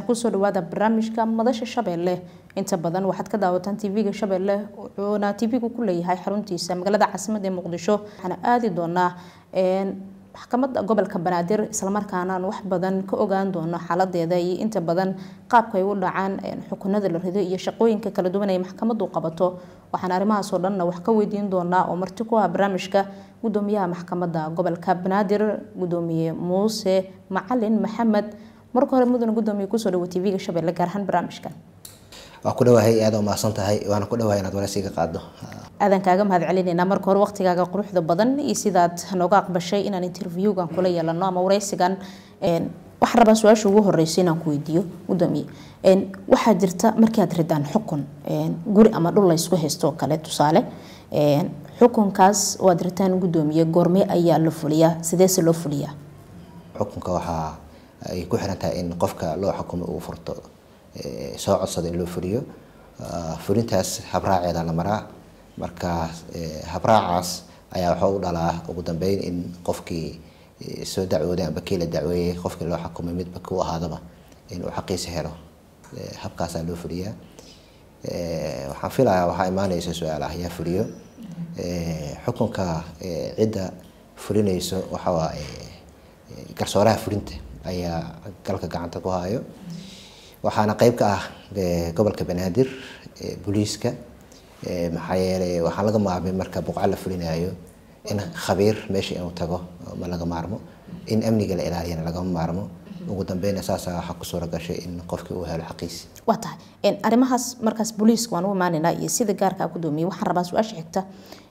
kusoo dhawaada barnaamijka madasha shabeelle inta badan waxaad ka daawataan tv-ga shabeelle wuxuuna tv-gu ku leeyahay xaruntiisa magaalada caasimada ee muqdisho waxaana aadi doonaa maxkamadda gobolka banaadir islamarkaana aan wax badan ka ogaan doono xaaladeeda iyo inta badan qaabka ay u dhacaan xukunada la rido iyo shaqooyinka kala duwan ay maxkamadu qabato waxaan arrimahaasoo dhanna wax ka weydiin doonaa oo marti ku ah barnaamijka gudoomiyaha maxkamadda gobolka banaadir gudoomiye muuse macalin maxamed marka hore mudane gudoomiye kusoo dhawo tv-ga shabeelle gaar ahaan barnaamijkan waa ku dhawahay aada umahadsan tahay waana ku dhawahay inaad waraysiga qaado aadan kaaga mahad celinaynaa marka hore waqtigaaga quruxda badan iyo sidaad nooga aqbashay inaan interviewgan kula yeelano ama waraysigan waxaan rabaa su-aasha ugu horeysa inaan ku weydiiyo gudoomiye waxaa jirta markii aad ridaan xukun guri ama dhul laysku haysto oo kale tusaale xukunkaas oo aad ritaan gudoomiye goormee ayaa la fuliyaa sideese loo fuliyaa xukunka waxaa ay ku xiran tahay in qofka loo xukumo uu furto soo codsada in loo fuliyo fulintaas habraaceeda la maraa marka habraacaas ayaa waxaa u dhalaa ugu dambeyn in qofkii soo dacwooday amba kii la dacweeyey qofkii loo xukumay midba ku ahaadaba inuu xaqiisa helo habkaasaa loo fuliyaa waxaan filayaa waxaa imaaneysa su-aal ah yaa fuliyo xukunka cidda fulinayso waxawaa garsooraha fulinta ayaa galka gacanta ku hayo waxaana qeyb ka ah gobolka banaadir booliiska maxaa yeelay waxaan laga maarmay marka buqca la fulinayo in khabiir meesha inuu tago ma laga maarmo in amniga la ilaaliyana lagama maarmo ugu dambeyna saasa waxaa ku suura gashay in qofkii uu helo xaqiisi waa tahay arrimahaas markaas booliiska waan u imaanaynaa iyo sida gaarka a gudoomiye waxaan rabaa su-aasha xigta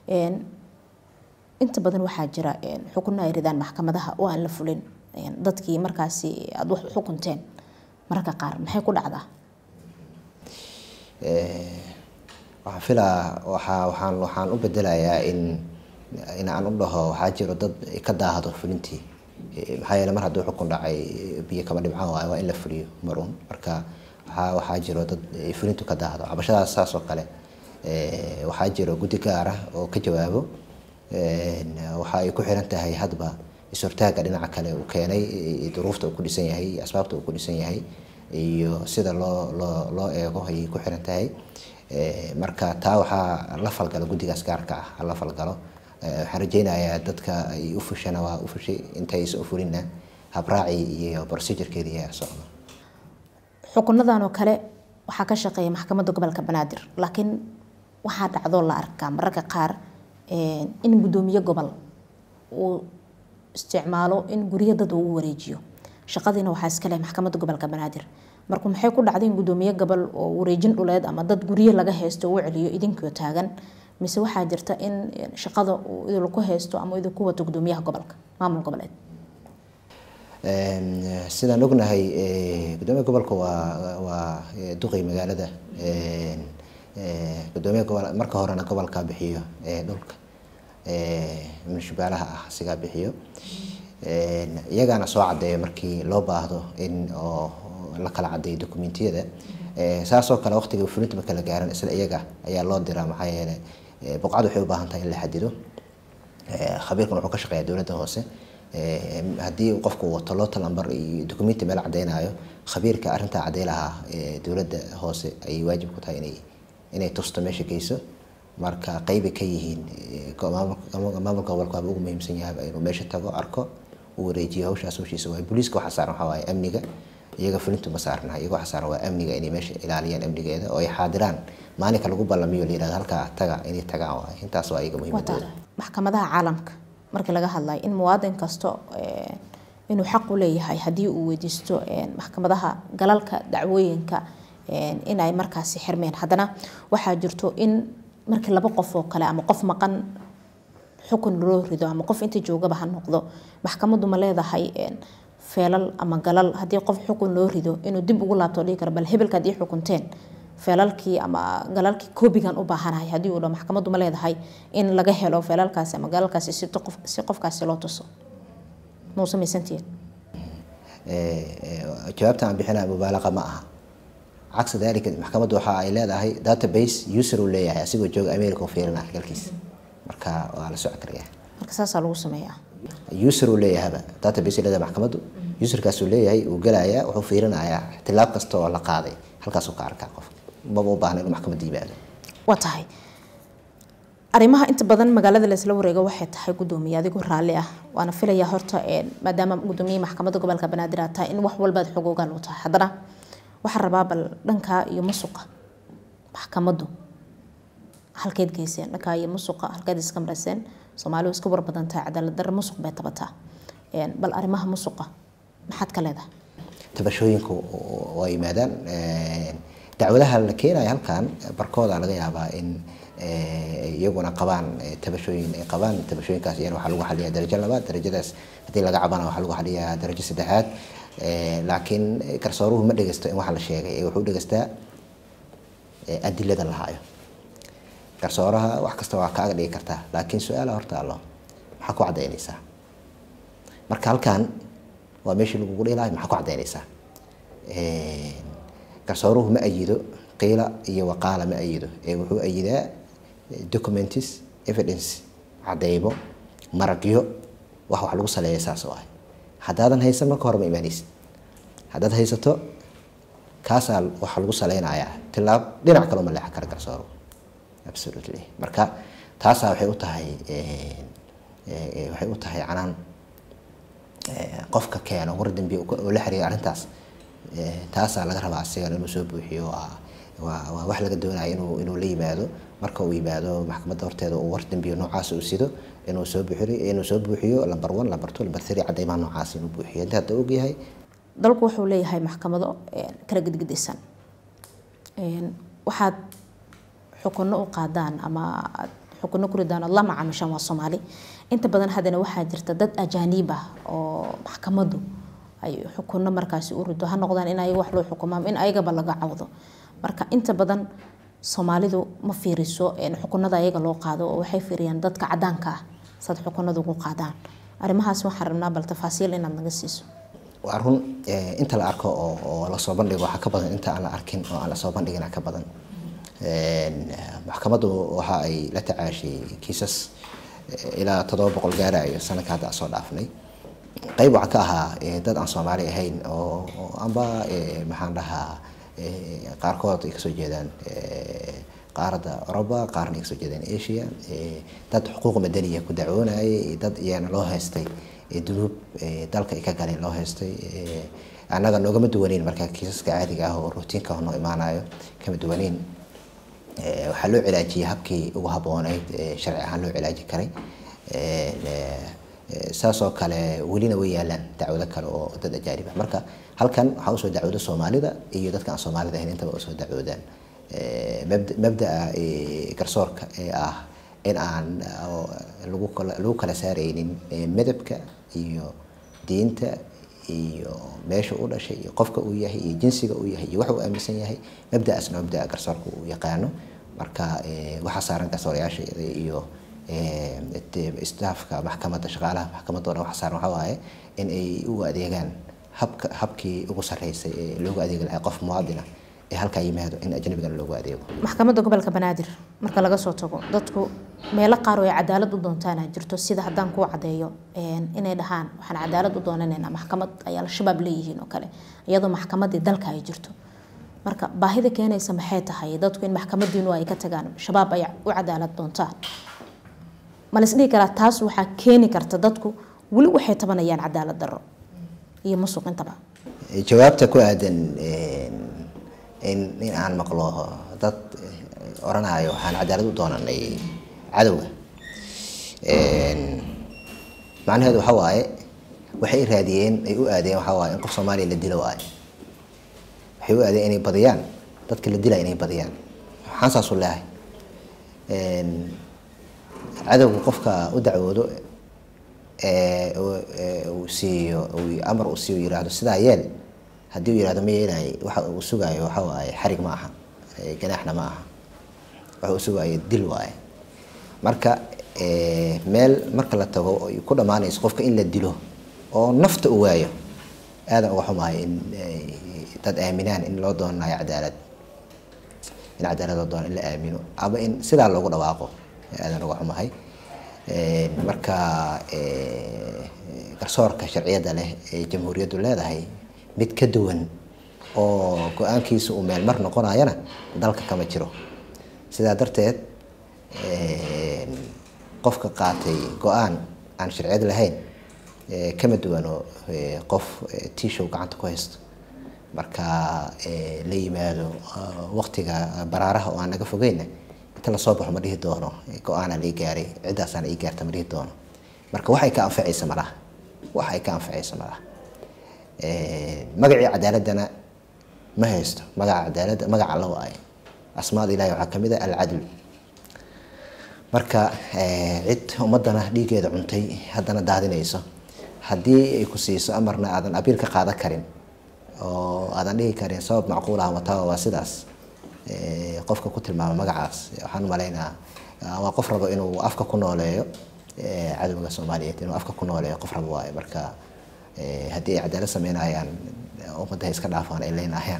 inta badan waxaa jira xukunno ay ridaan maxkamadaha oo aan la fulin dadkii markaasi aada wax xukunteen mararka qaar maxay ku dhacdaa waxaan filaa waxaa waxaan waxaan u bedelayaa in in aan u dhaho waxaa jiro dad ka daahdo fulintii maxaa yeele mar hadduu xukun dhacay biyo kama dhibcaan waayo waa in la fuliyo marun marka waxaa waxaa jiro dad fulintu ka daahdo cabashadaas saas oo kale waxaa jiro guddi gaar ah oo ka jawaabo waxa ay ku xiran tahay hadba is-hortaaga dhinaca kale uu keenay duruufta uu ku dhisan yahay iyo asbaabta uu ku dhisan yahay iyo sida loo loo loo eego ayay ku xiran tahay marka taa waxaa la falgalo guddigaas gaarka ah la falgalo waxaan rajeynayaa dadka ay u fushana waa u fushay intaysan u fulinna habraaci iyo procedurekeeda ayaa socda xukunadan oo kale waxaa ka shaqeeya maxkamadda gobolka banaadir laakiin waxaa dhacdoo la arkaa mararka qaar in gudoomiye gobol uu isticmaalo in guryo dad uu wareejiyo shaqadiina waxaa iska leh maxkamadda gobolka banaadir marka maxay ku dhacday in gudoomiye gobol oo wareejin dhuleed ama dad guryo laga haysto uu celiyo idinkoo taagan mise waxaa jirta in shaqada uu idinku haysto ama idinku wato gudoomiyaha gobolka maamul goboleed sidaan ognahay gudoomiya gobolka waa waa duqay magaalada gudoomiya gobol marka horena gobolka bixiyo dhulka munishibaalaha ah sigaa bixiyo iyagaana soo cadeeya markii loo baahdo in oo la kala cadeeyo dokumentiyada saasoo kale waqtiga fulinta marka la gaaran isla iyaga ayaa loo diraa maxaa yeelay buqcadu waxay u baahan tahay in la xadido khabiirkan wuxuu ka shaqeeya dowladda hoose haddii qofku wato loota lambar iyo documenti meel cadeynayo khabiirka arrintaa cadey lahaa dowladda hoose ayay waajib ku tahay inay inay tusto meesha geyso marka qeybay ka yihiin maamulka gobolka waaba ugu muhiimsan yahay inuu meesha tago arko uu wareejiyo hawshaas hawshiisa waay booliiska waxaa saaran waxaa waaye amniga iyaga fulintu ma saarna iyaga waxaa saaran waa amniga inay meesha ilaaliyaan amnigeeda oo ay xaadiraan maalinka lagu ballamiyo la yirahdo halkaa taga inay tagaan waay intaas waa iyaga muhiimadooda maxkamadaha caalamka markii laga hadlayo in muwaadin kasto inuu xaq u leeyahay haddii uu weydiisto maxkamadaha galalka dacwooyinka in ay markaasi xirmeen haddana waxaa jirto in markii laba qof oo kale ama qof maqan xukun loo rido ama qof inta joogaba ha noqdo maxkamaddu ma leedahay feelal ama galal haddii qof xukun loo rido inuu dib ugu laabto dhihi karo bal hebelka haddii xukunteen feelalkii ama galalkii koobigan u baahanahay haddii uu dho maxkamaddu ma leedahay in laga helo feelalkaasi ama galalkaasi si qofkaasi loo tuso mau samaysantihiin jawaabta aan bixinaya mubaalaqa ma aha cagsa dalika maxkamaddu waxa ay leedahay database user uu leeyahay asigoo jooga america u fiirina galkiisa marka waa la socon karaya marka saasaa lagu sameeyaa user uu leeyahaba database leedahay maxkamaddu userkaas uu leeyahay uu gelayaa wuxuu fiirinayaa tilaab kasta oo la qaaday halkaasuu ka arkaa qof maba u baahna inuu maxkamadda yimaado waa tahay arrimaha inta badan magaalada laisla wareego waxay tahay gudoomiye adigoo raalli ah waana filayaa horta maadaama gudoomiye maxkamadda gobolka banaadir aad tahay in wax walbaad xogoogaan u tahay haddana waxaan rabaa bal dhankaa iyo musuqa maxkamaddu halkeed geyseen dhankaa iyo musuqa halkeed iska marayseen soomaalidu iska warbadan tahay cadaalad darre musuq bay tabataa bal arrimaha musuqa maxaad ka leedahay tabashooyinku waa yimaadaan dacwadaha la keenaya halkan barkooda laga yaabaa in iyaguna qabaan tabashooyin ay qabaan tabashooyinkaas iyana waxaa lagu xaliyaa darajo labaad darajadaas haddii laga cabana waxaa lagu xaliyaa darajo saddexaad laakiin garsooruhu ma dhegeysto in waxa la sheegay wuxuu dhegeystaa adilada la haayo garsooraha wax kasta waa kaaga dhigi kartaa laakiin su-aala horta allo maxaa ku cadaynaysaa marka halkan waa meeshii lagugu dhihi lahay maxaa ku cadaynaysaa garsooruhu ma ayido qiila iyo waqaala ma ayido ee wuxuu ayidaa documents evidence cadeymo maragyo wax wax lagu saleeya saas oo ah haddaadan haysan marka hore ma imaanaysid haddaad haysato kaasaa waxa lagu saleynayaa tilaab dhinac kaloo ma leexan kara garsooro absolutely marka taasaa waxay u tahay waxay u tahay canaan qofka keeno war dambi oo la xiriira arrintaas taasaa laga rabaa asigan inuu soo buuxiyo waa waa wax laga doonaya inuu inuu la yimaado marka uu yimaado maxkamadda horteeda uu war dambiyo noocaas uu sido inuu soo buuxiyo inuu soo buuxiyo lamber one lamber two lamber three cadeymaha noocaas inuu buuxiyo inta hadda ogyahay dalku wuxuu leeyahay maxkamado kala gedgedisan waxaad xukuno u qaadaan ama xukuno ku ridaan ood la macaamishaan waa soomaali inta badan haddana waxaa jirta dad ajaaniib ah oo maxkamaddu ay xukuno markaasi u rido ha noqdaan in ayaga wax loo xukumo ama in ayagaba laga cawdo marka inta badan soomaalidu ma fiiriso xukunada ayaga loo qaado oo waxay fiiriyaan dadka cadaanka ah saad xukunada ugu qaadaan arrimahaas waxaan rabnaa bal tafaasiil inaad naga siiso waa run inta la arko oo lasoo bandhigo waxaa ka badan inta aan la arkin oo aan lasoo bandhigina ka badan maxkamaddu waxa ay la tacaashay kiisas ilaa toddoba boqol gaarayo sanadka hadda soo dhaafnay qayb waxaa ka ahaa dad aan soomaali ahayn oo amba maxaan dhahaa qaarkood ay kasoo jeedaan qaaradda oroba qaarna ay kasoo jeedaan asia dad xuquuq madaniya ku dacwoonayay dad iyana loo haystay dunuub dalka ay ka galeen loo haystay annaga noogama duwaneyn marka kiisaska caadiga ah oo rutiinka noo imaanayo kama duwaneyn waxaa loo cilaajiyay habkii ugu habooneyd sharci ahaan loo cilaaji karay saasoo kale welina way yaalaan dacwado kale oo dad ajaanib ah marka halkan waxaa usoo dacwooda soomaalida iyo dadka aan soomaalida ahayn intaba usoo dacwoodaan mabdaa garsoorka ee ah in aan lagu kala saareynin madabka iyo diinta iyo meesha u dhashay iyo qofka uu yahay iyo jinsiga uu yahay iyo waxa uu aaminsan yahay mabdaasna mabdaa garsoorka uu yaqaano marka waxaa saaran garsoorayaasha iyo staafka maxkamadda shaqaalaha maxkamadda o dhan waxa saaran waxaa waaye in ay u adeegaan habka habkii ugu sarreysay ee loogu adeegi lahaa qof muwaadina ee halkaa yimaado in ajnabigana loogu adeego maxkamadda gobolka banaadir marka laga soo tago dadku meelo qaar oo ay cadaalad u doontaana jirto sida haddaan kuu cadeeyo inay dhahaan waxaan cadaalad u doonanaynaa maxkamad ay al-shabaab leeyihiin oo kale iyadoo maxkamaddii dalka ay jirto marka baahida keenaysa maxay tahay dadku in maxkamadiinu ay ka tagaan shabaab ay u cadaalad doontaan ma laisdhihi karaa taas waxaa keeni karta dadku weli waxay tabanayaan cadaalad darro iyo musuq intaba jawaabta ku aadan in in aan maqlo dad oranayo waxaan cadaalad u doonanay cadowga macnaheedu waxa waaye waxay raadiyeen ay u aadeen waxa waaye in qof soomaaliya la dilo waaye waxay u aadeen inay badiyaan dadka la dilaya inay badiyaan waxaan saasu leehay cadowga qofka u dacwoodo uu siiyo amar uu siiyo yiraahdo sidaa yeel haddii uu yirahdo ma yeelay waxa uu sugaayo waxa waaye xarig ma aha ganaaxna ma aha waxa uu sugaayo dil waaye marka meel marka la tago ay ku dhammaanayso qofka in la dilo oo nafta u waayo aadan uga xumahay in dad aaminaan in loo doonanayo cadaalad in cadaalad loo doono in la aamino ama in sidaa loogu dhawaaqo aadan uga xumahay marka garsoorka sharciyada leh ee jamhuuriyaddu leedahay mid ka duwan oo go-aankiisa uu meel mar noqonayana dalka kama jiro sidaa darteed qofka qaatay go-aan aan sharciyad lahayn kama duwano qof tiishow gacanta ku haysto marka la yimaado waqtiga baraaraha oo aan naga fogeyna inta lasoo baxo ma dhihi doono go-aanaa lii gaaray ciddaasaana ii gaarta ma dhihi doono marka waxay ka anfacaysa malaha wax ay ka anfacaysa malaha magacii cadaaladana ma haysto magaca cadaaladda magaca alla waaye asmaada ilahi waxaa kamid ah alcadl marka cid ummadana dhiigeeda cuntay haddana daadinayso haddii ay ku siiso amarna aadan abiil ka qaadan karin oo aadan dhihi karin sabab macquul ah wataa waa sidaas qofka ku tilmaama magacaas waxaan umalaynaa waa qof rabo inuu afka ku nooleeyo cadowga soomaaliyeed inuu afka ku nooleeyo qof rabo waayo marka haddii ay cadaalad sameynayaan ummadda hay iska dhaafaan ay leynayaan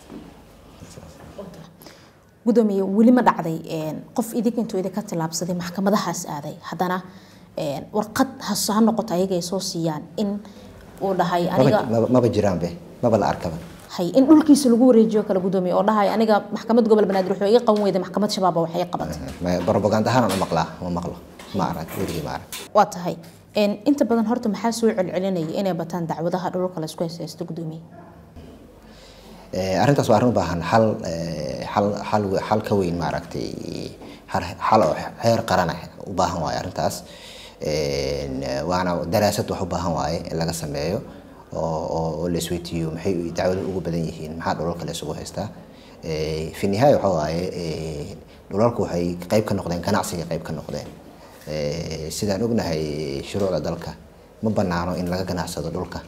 gudoomiye weli ma dhacday qof idinka intuu idinka tilaabsaday maxkamadahaas aaday haddana warqad has ha noqoto ayaga ay soo siiyaan in uu dhahay aniga maba jiraanbe maba la arkaba hay in dhulkiisa lagu wareejiyo kale gudoomiye oo dhahay aniga maxkamad gobol banaadir wuxuu iga qaban weyday maxkamad shabaaba waxay qabatay propaganda ahaan u maqlaa ma maqlo ma arag weligii ma arag waa tahay inta badan horta maxaa soo celcelinaya inay bataan dacwadaha dhulka laysku haysto gudoomiye arrintaas waa arrin u baahan xal xal xal xal ka weyn maaragtay xal oo heer qaran ah u baahan waaye arrintaas waana daraasad wax u baahan waaye in laga sameeyo oo la isweydiiyo maxay dacwadu ugu badan yihiin maxaa dhulalka la isugu haystaa fi nihaaya waxa waaye dhulalku waxay qayb ka noqdeen ganacsiga qayb ka noqdeen sidaan ognahay shuruucda dalka ma banaano in laga ganacsado dhulka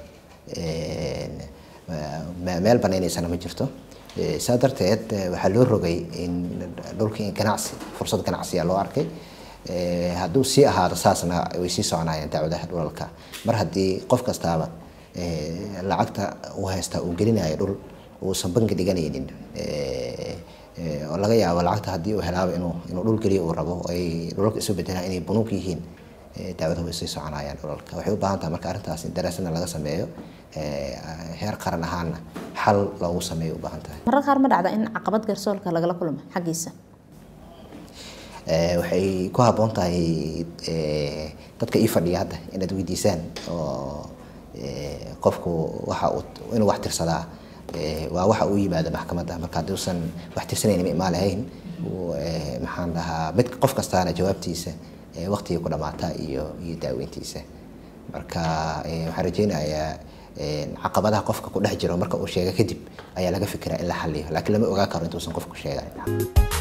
meel banaynaysana ma jirto saa darteed waxaa loo rogay in dhulkii ganacsi fursad ganacsiya loo arkay hadduu sii ahaado saasna way sii soconayaan dacwadaha dhulalka mar haddii qof kastaaba lacagta uu haysta uu gelinayo dhul uusan bangi dhiganaynin oo laga yaabo lacagta haddii uu helaaba inuu inuu dhul geliyo uu rabo ay dhulalka isu bedelaan inay bunuug yihiin dacwadaha way sii soconayaan dhulalka waxay u baahan tahay marka arrintaas in daraasadna laga sameeyo heer qaran ahaana xal loogu sameeyo u baahan tahay marar qaar ma dhacda in caqabad garsoolka lagala kulmo xaggiisa waxay ku habboon tahay dadka ii fadhiya hadda inaad weydiisaan oo qofku waxa uu inuu wax tirsadaa waa waxa uu yimaado maxkamadda marka hadduusan wax tirsanayni ma imaan lahayn maxaan dhahaa mid qof kastaana jawaabtiisa waqtigii ku dhamaataa iyo iyo daaweyntiisa marka waxaan rajeynayaa caqabadaha qofka ku dhex jiro marka uu sheega kadib ayaa laga fikiraa in la xaliyo laakiin lama ogaan karo intuusan qofku sheegan